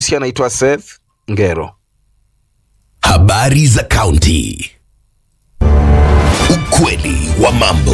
Si anaitwa Seth Ngero. Habari za kaunti. Ukweli wa mambo.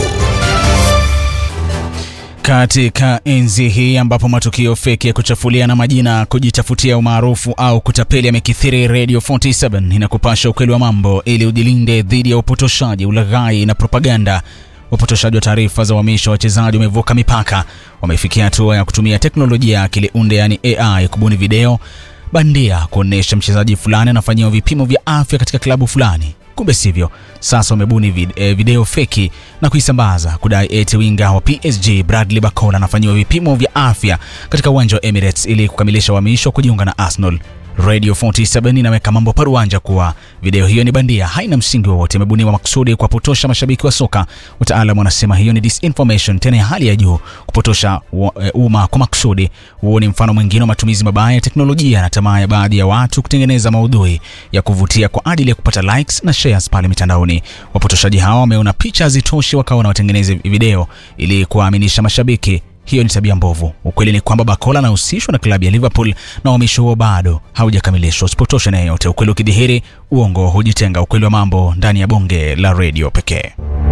Katika enzi hii ambapo matukio feki ya kuchafulia na majina, kujitafutia umaarufu au kutapeli yamekithiri, Radio 47 inakupasha ukweli wa mambo ili ujilinde dhidi ya upotoshaji, ulaghai na propaganda. Upotoshaji wa taarifa za uhamisho wa wachezaji umevuka mipaka, wamefikia hatua ya kutumia teknolojia ya akili unde, yani AI, kubuni video bandia kuonyesha mchezaji fulani anafanyiwa vipimo vya afya katika klabu fulani. Kumbe sivyo. Sasa wamebuni vid eh, video feki na kuisambaza kudai eti winga wa PSG Bradley Barcola anafanyiwa vipimo vya afya katika uwanja wa Emirates ili kukamilisha uhamisho kujiunga na Arsenal. Radio 47 inaweka mambo paruanja kuwa video hiyo ni bandia, haina msingi wowote, imebuniwa makusudi kuwapotosha mashabiki wa soka. Wataalamu wanasema hiyo ni disinformation, tena ya hali ya juu, kupotosha umma kwa makusudi. Huo ni mfano mwingine wa matumizi mabaya ya teknolojia na tamaa ya baadhi ya watu kutengeneza maudhui ya kuvutia kwa ajili ya kupata likes na shares pale mitandaoni. Wapotoshaji hawa wameona picha hazitoshi, wakawa na watengeneze video ili kuwaaminisha mashabiki hiyo ni tabia mbovu. Ukweli ni kwamba Bakola anahusishwa na klabu ya Liverpool na uhamisho huo bado haujakamilishwa. Usipotoshe na yeyote. Ukweli ukidhihiri, uongo hujitenga. Ukweli wa mambo ndani ya bonge la redio pekee.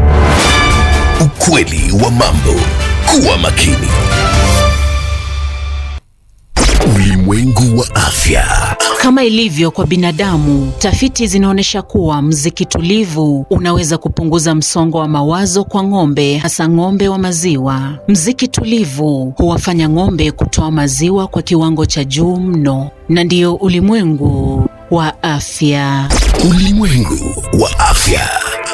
Ukweli wa mambo. Kuwa makini. Ulimwengu wa afya. Kama ilivyo kwa binadamu, tafiti zinaonyesha kuwa mziki tulivu unaweza kupunguza msongo wa mawazo kwa ng'ombe, hasa ng'ombe wa maziwa. Mziki tulivu huwafanya ng'ombe kutoa maziwa kwa kiwango cha juu mno, na ndiyo ulimwengu wa afya. Ulimwengu wa afya.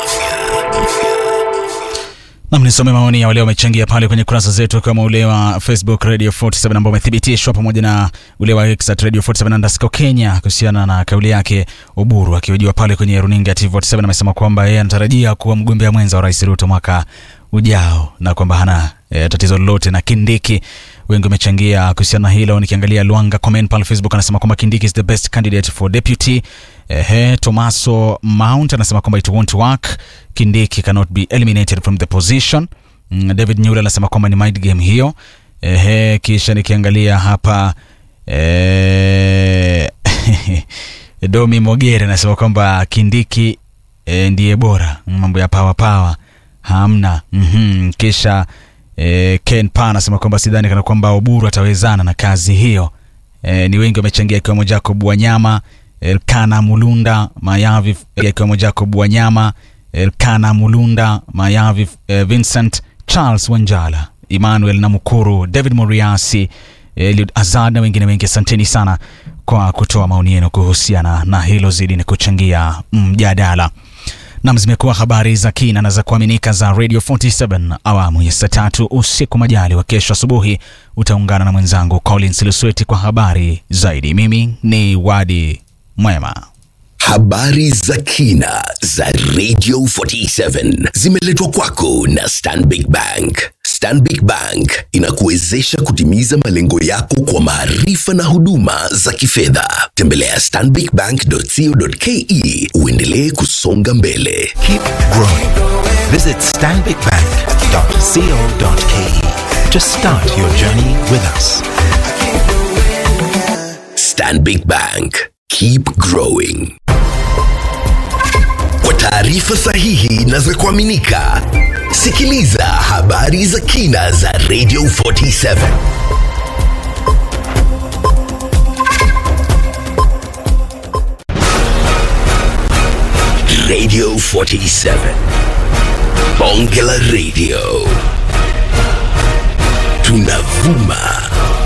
Nam, nisome maoni ya wale wamechangia pale kwenye kurasa zetu, akiwemo ule wa Facebook Radio 47 ambao umethibitishwa pamoja na ule wa X at Radio 47 underscore Kenya kuhusiana na kauli yake Oburu akihojiwa pale kwenye runinga TV47. Amesema kwamba yeye anatarajia kuwa mgombea mwenza wa Rais Ruto mwaka ujao na kwamba hana e, tatizo lolote na Kindiki. Wengi wamechangia kuhusiana na hilo. Nikiangalia Luanga comment pale Facebook anasema kwamba Kindiki is the best candidate for deputy. Ehe, Tomaso Mount anasema kwamba it won't work. Kindiki cannot be eliminated from the position. Mm, David Nyula anasema kwamba ni mind game hiyo. Ehe, kisha nikiangalia hapa eh, Domi Mogere anasema kwamba Kindiki e, ndiye bora. Mambo ya power power hamna. Mhm, kisha e, Ken Pa anasema kwamba sidhani kana kwamba Oburu atawezana na kazi hiyo. E, ni wengi wamechangia ikiwemo Jacob Wanyama, Elkana Mulunda Mayavi, ikiwemo Jacob Wanyama, Elkana Mulunda Mayavi, eh, Vincent Charles Wanjala, Emmanuel Namukuru, David Moriasi, Eliud Azad na wengine wengi. Asanteni sana kwa kutoa maoni yenu kuhusiana na hilo, zidi ni kuchangia mjadala. Nam, zimekuwa habari za kina na za kuaminika za Radio 47 awamu ya saa tatu usiku. Majali wa kesho asubuhi utaungana na mwenzangu Collins Lusweti kwa habari zaidi. Mimi ni Wadi Mwema. Habari za kina za Radio 47 zimeletwa kwako na Stanbic Bank. Stanbic Bank inakuwezesha kutimiza malengo yako kwa maarifa na huduma za kifedha. Tembelea stanbicbank.co.ke uendelee kusonga mbele. Keep growing. Visit stanbicbank.co.ke to start your journey with us. Stanbic Bank. Keep growing. Kwa taarifa sahihi na za kuaminika, sikiliza habari za kina za Radio 47. Radio 47. Bonge la Radio. Tunavuma